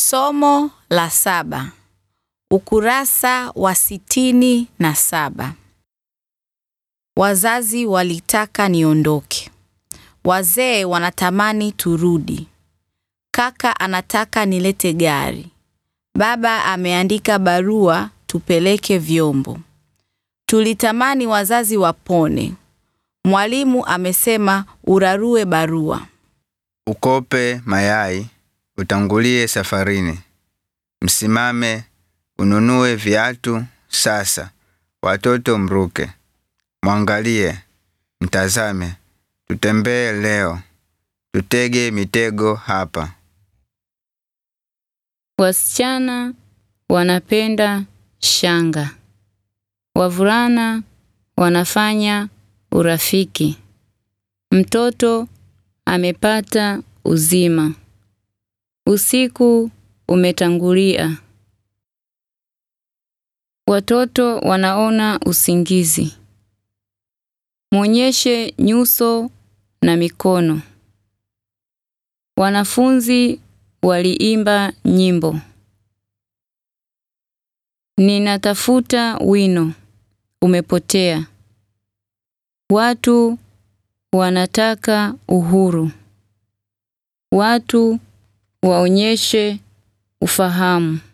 Somo la saba. Ukurasa wa sitini na saba. Wazazi walitaka niondoke. Wazee wanatamani turudi. Kaka anataka nilete gari. Baba ameandika barua tupeleke vyombo. Tulitamani wazazi wapone. Mwalimu amesema urarue barua. Ukope mayai, utangulie safarini. Msimame, ununue viatu sasa. Watoto mruke. Mwangalie, mtazame. Tutembee leo. Tutege mitego hapa. Wasichana wanapenda shanga. Wavulana wanafanya urafiki. Mtoto amepata uzima. Usiku umetangulia. Watoto wanaona usingizi. Mwonyeshe nyuso na mikono. Wanafunzi waliimba nyimbo. Ninatafuta wino. Umepotea. Watu wanataka uhuru. Watu waonyeshe ufahamu.